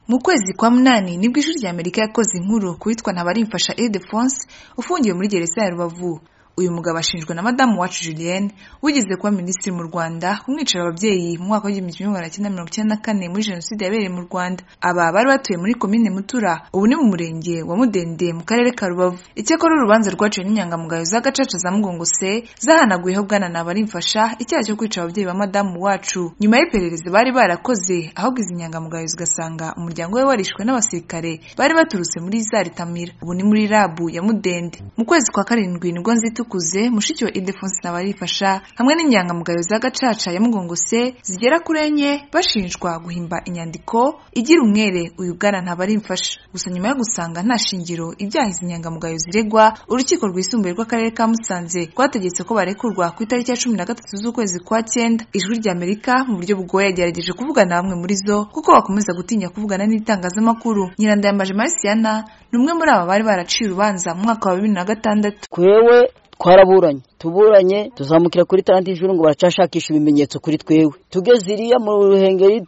mu kwezi kwa munani nibwo ijwi ry'amerika yakoze inkuru ku witwa ntabarimfasha ildefonse ufungiwe muri gereza ya rubavu uyu mugabo ashinjwa na madamu wacu julienne wigeze kuba minisitiri mu rwanda kumwicira ababyeyi mu mwaka w'igihumbi kimwe magana cyenda mirongo icyenda na kane muri jenoside yabereye mu rwanda aba bari batuye muri komine mutura ubu ni mu murenge wa mudende mu karere ka rubavu icyakora urubanza rwaciwe n'inyangamugayo z'agacaca za mugongose zahanaguyeho bwana nabarimfasha icyaha cyo kwica ababyeyi ba madamu wacu nyuma y'iperereza bari barakoze ahubwo izi nyangamugayo zigasanga umuryango we warishwe n'abasirikare bari baturutse muri za ritamira ubu ni muri rabu ya mudende mu kwezi kwa karindwi nibwo nzitu kuze mushiki wa Ildefonse Ntabarifasha hamwe n'inyangamugayo za Gacaca ya Mugongose zigera kuri enye bashinjwa guhimba inyandiko igira umwere uyu bwana Ntabarimfasha gusa nyuma yo gusanga nta shingiro ibyaha izi nyangamugayo ziregwa urukiko rwisumbuye rw'akarere ka Musanze rwategetse ko barekurwa ku itariki ya cumi na gatatu z'ukwezi kwa cyenda ijwi rya Amerika mu buryo bugoye yagerageje kuvugana bamwe muri zo kuko bakomeza gutinya kuvugana n'itangazamakuru Nyirandayambaje Marciana ni umwe muri aba bari baraciye urubanza mu mwaka wa bibiri na gatandatu twewe twaraburanye tuburanye tuzamukira kuri taranta y'ijuru ngo baracashakisha ibimenyetso kuri twewe tugeze iriya mu ruhengeri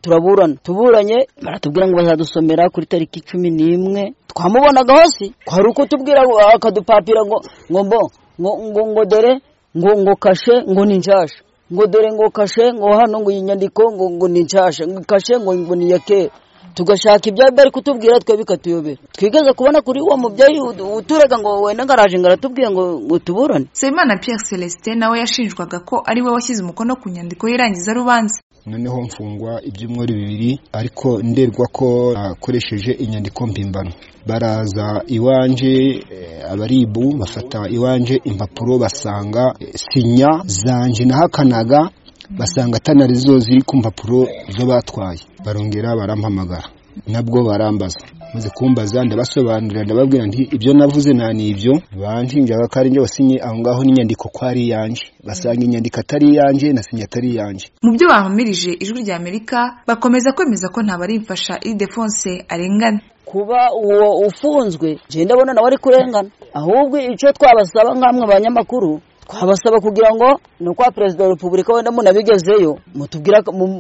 turaburana tuburanye baratubwira ngo bazadusomera kuri tariki cumi n'imwe twamubonaga hose kwari uko tubwira akadupapira ngo ngo mbo ngo ngo dore ngo ngo kashe ngo ni nshasha ngo dore ngo kashe ngo hano ngo iyi nyandiko ngo ngo ni nshasha ngo kashe ngo ngo ni iya kera tugashaka ibyo bari kutubwira twe bikatuyobera twigeze kubona kuri uwo mubyeyi uturaga ngo wenda ngaraje ngo aratubwire ngo ngo tuburane Nsabimana Pierre Celestin nawe yashinjwaga ko ari we washyize umukono ku nyandiko y'irangiza rubanza noneho mfungwa ibyumweru bibiri ariko nderwa ko akoresheje inyandiko mpimbano baraza iwanje abaribu bafata iwanje impapuro basanga sinya zanje nahakanaga basanga atana zo ziri ku mpapuro zo batwaye barongera barampamagara nabwo barambaza maze kumbaza ndabasobanurira ndababwira nti ibyo navuze nta n'ibyo banshinjaga ko ari njye wasinye aho ngaho n'inyandiko ko ari iyanjye basanga inyandiko atari iyanjye na sinya atari iyanjye mu byo bahamirije ijwi rya amerika bakomeza kwemeza ko ntabarimfasha idefonse arengana kuba uwo ufunzwe ngenda abona nawe ari kurengana ahubwo icyo twabasaba nk'amwe abanyamakuru twabasaba kugira ngo ni ukwa perezida wa repubulika wenda munabigezeyo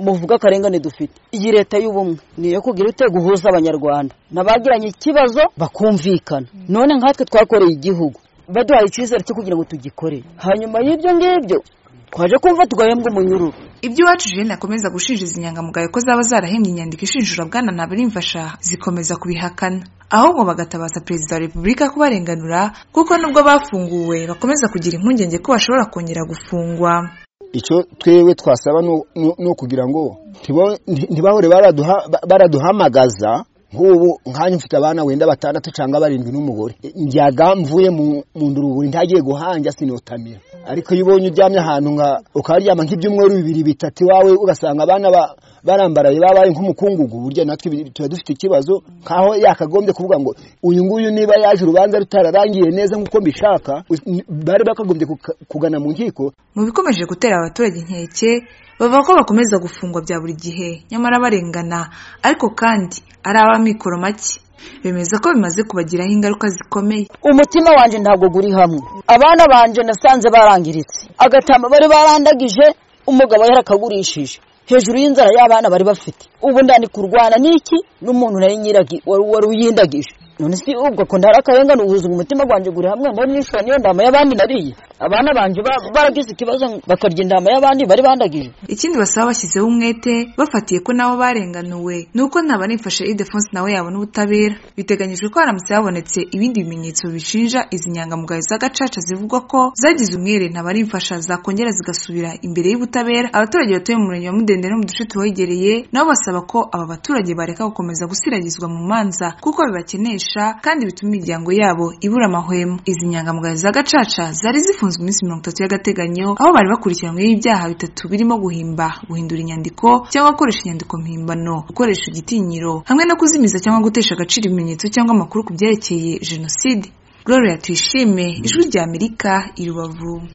muvuga akarengane dufite iyi leta y'ubumwe ni iyo kugira ute guhuza abanyarwanda n'abagiranye ikibazo bakumvikana none nkatwe twakoreye igihugu baduhaye icyizere cyo kugira ngo tugikore hanyuma y'ibyo ngibyo twaje kumva tugahembwa umunyururu ibyo iwacu jene akomeza gushinja izi nyangamugayo ko zaba zarahembye inyandiko ishinjura bwana ntabarimfasha zikomeza kubihakana ahubwo bagatabaza perezida wa repubulika kubarenganura kuko nubwo bafunguwe bakomeza kugira impungenge ko bashobora kongera gufungwa icyo twewe twasaba ni ukugira ngo ntibahore baraduhamagaza nk'ubu nkanya mfite abana wenda batandatu cyangwa barindwi n'umugore njyaga mvuye mu nduruburi ntagiye guhanja sinotamira ariko iyo ubonye uryamye ahantu nka ukaryama nk'ibyumweru bibiri bitatu iwawe ugasanga abana barambaraye babaye nk'umukungugu burya natwe tuba dufite ikibazo nk'aho yakagombye kuvuga ngo uyu nguyu niba yaje urubanza rutararangiye neza nk'uko mbishaka bari bakagombye kugana mu nkiko mu bikomeje gutera abaturage inkeke bavuga ko bakomeza gufungwa bya buri gihe nyamara barengana ariko kandi ari ab'amikoro make bemeza ko bimaze kubagiraho ingaruka zikomeye umutima wanjye ntabwo uri hamwe abana banjye nasanze barangiritse agatama bari barandagije umugabo yarakagurishije hejuru y'inzara y'abana bari bafite ubu ndani kurwana n'iki n'umuntu nawe nyiragi wari uyindagije none si ubwo ko ntari akarengane ubuzima umutima wanjye uri hamwe mbona nishura niyo ndama y'abandi nariye abana banjye baragize ikibazo bakarya indama y'abandi bari bandagije ikindi basaba bashyizeho umwete bafatiye ko nabo barenganuwe ni uko ntabarimfashe idefonse nawe yabona ubutabera biteganyijwe ko haramutse habonetse ibindi bimenyetso bishinja izi nyangamugayo z'agacaca zivugwa ko zagize umwere ntabarimfasha zakongera zigasubira imbere y'ubutabera abaturage batuye mu murenge wa mudende no mu duce tuhegereye nabo basaba ko aba baturage bareka gukomeza gusiragizwa mu manza kuko bibakenesha kandi bituma imiryango yabo ibura amahwemo izi nyangamugayo z'agacaca zari zifunze bafunzwe iminsi mirongo itatu y'agateganyo aho bari bakurikiranyweho ibyaha bitatu birimo guhimba guhindura inyandiko cyangwa gukoresha inyandiko mpimbano gukoresha igitinyiro hamwe no kuzimiza cyangwa gutesha agaciro ibimenyetso cyangwa amakuru ku byerekeye jenoside gloria tuyishime ijwi ry'amerika i rubavu